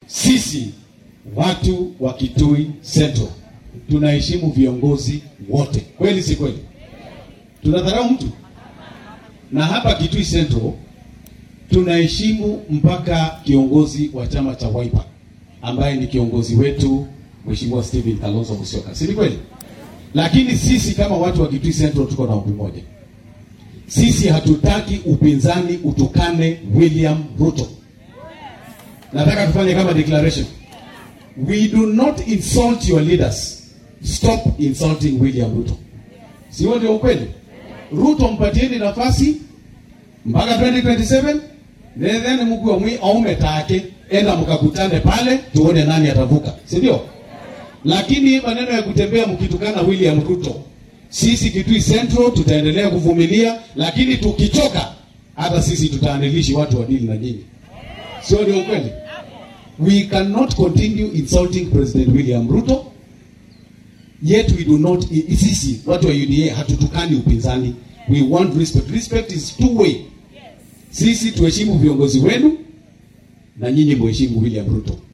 sisi watu wa Kitui Central tunaheshimu viongozi wote, kweli si kweli? Tunadharau mtu? Na hapa Kitui Central tunaheshimu mpaka kiongozi wa chama cha Wiper ambaye ni kiongozi wetu Mheshimiwa Stephen Kalonzo Musyoka, si ni kweli? Lakini sisi kama watu wa Kitui Central tuko na ombi moja, sisi hatutaki upinzani utukane William Ruto. Nataka tufanye kama declaration, we do not insult your leaders, stop insulting William Ruto. Si huo ndio ukweli? Ruto mpatieni nafasi mpaka 2027 then mkuu wa mwi aume take enda mkakutane pale tuone nani atavuka, si ndio? Lakini maneno ya kutembea mkitukana William Ruto, sisi Kitui Central tutaendelea kuvumilia, lakini tukichoka, hata sisi tutaandilishi watu wadili na nyinyi, sio ndio ukweli? We cannot continue insulting President William Ruto yet we do not. Sisi watu wa UDA hatutukani upinzani, we want respect. Respect is two way. Sisi tuheshimu viongozi wenu na nyinyi muheshimu William Ruto.